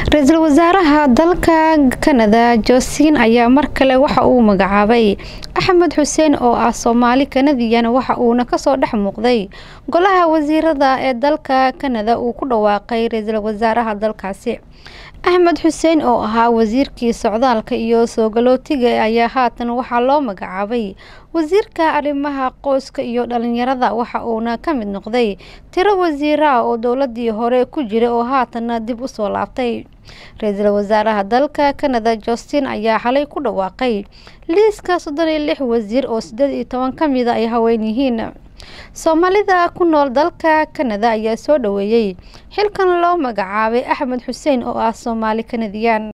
ra-iisul wasaaraha dalka kanada josiin ayaa mar kale waxa uu magacaabay axmed xuseen oo ah soomaali kanadiyan waxa uuna kasoo dhex muuqday golaha wasiirada ee dalka kanada uu ku dhawaaqay ra-iisul wasaaraha dalkaasi axmed xuseen oo ahaa wasiirkii socdaalka iyo soogalootiga ayaa haatan waxaa loo magacaabay wasiirka arrimaha qoyska iyo dhalinyarada waxa uuna ka mid noqday tiro wasiira oo dowladii hore ku jira oo haatanna dib usoo laabtay ra-iisul wasaaraha dalka kanada justin ayaa xalay ku dhawaaqay liiska soddon iyo lix wasiir oo sideed iyo toban ka mida ay haween yihiin soomaalida ku nool dalka kanada ayaa soo dhaweeyey xilkan loo magacaabay axmed xuseen oo ah soomaali kanadiyaan